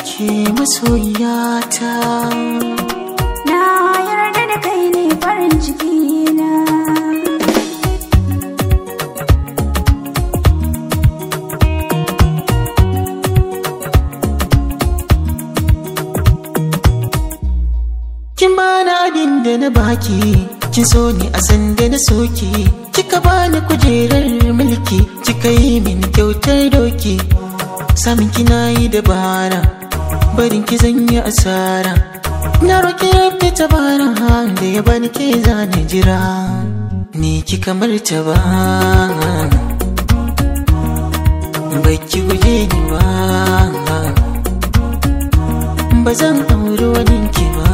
ke masoyiyata Na yarda da kai ne farin ciki na. kin bani abin da na baki kin so ni a sanda na soki kika bani kujerar mulki kika yi min kyautar doki samin kina yi dabara barin ki zan yi asara na roki rabbi tabara da ya bani ke zane jira ni ki kamar ta ba baki guje ni ba ba zan auri wani ki ba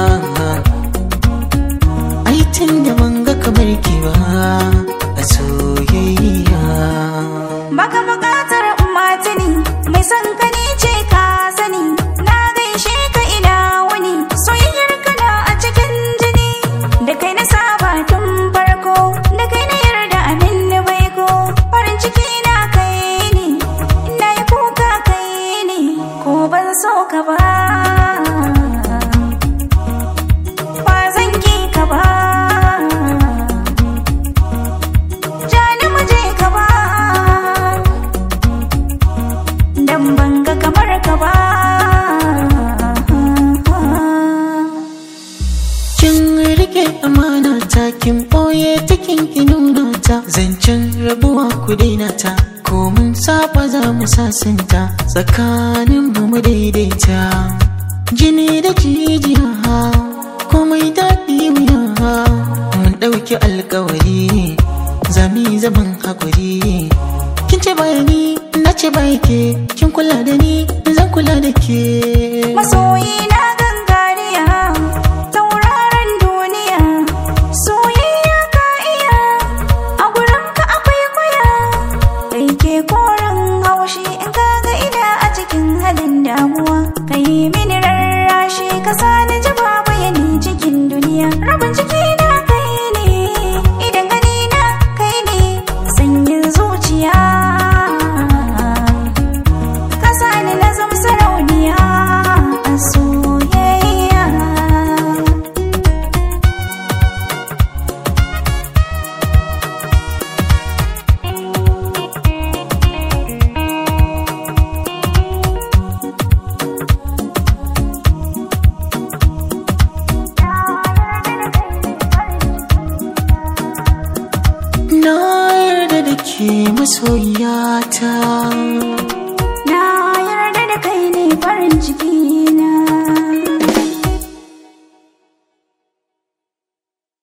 ai tun da ban ga kamar ki ba a soyayya Baka buƙatar matani mai son ka ne ce ka sani. Na gaishe ka ina wani soyayyar kana a cikin jini. Da kai na saba tun farko, da kai na yarda abin da bai ko. Farin ciki na kai ne, ina yi kuka kai ne, ko ban so ka ba. Ba zan ki ka ba. Jani mu je ka ba. Dan ban ga kamar ka ba. kin rike amana ta kin boye cikin ki nuna ta zancen rabuwa ku daina ta ko mun saba za mu sasanta tsakanin mu mu daidaita jini da jijiya komai daɗi wuya mun ɗauki alkawari zami zaman hakuri kin ce bayani na ce ke kin kula da ni zan kula da ke Masoyi na gangariya, tauraron duniya, soyayya ka iya, a gurinka akwai kuya. Kai ke koren haushi in ka ga ina a cikin halin damuwa. Ka yi mini rarrashi ka sani ji bayani cikin duniya. Rabin ciki na kai ne, idan gani na kai ne, sanyin zuciya. ka sani na zama sarauniya a soyayya Na yarda da ke masoyiyata na yarda da kai ne farin ciki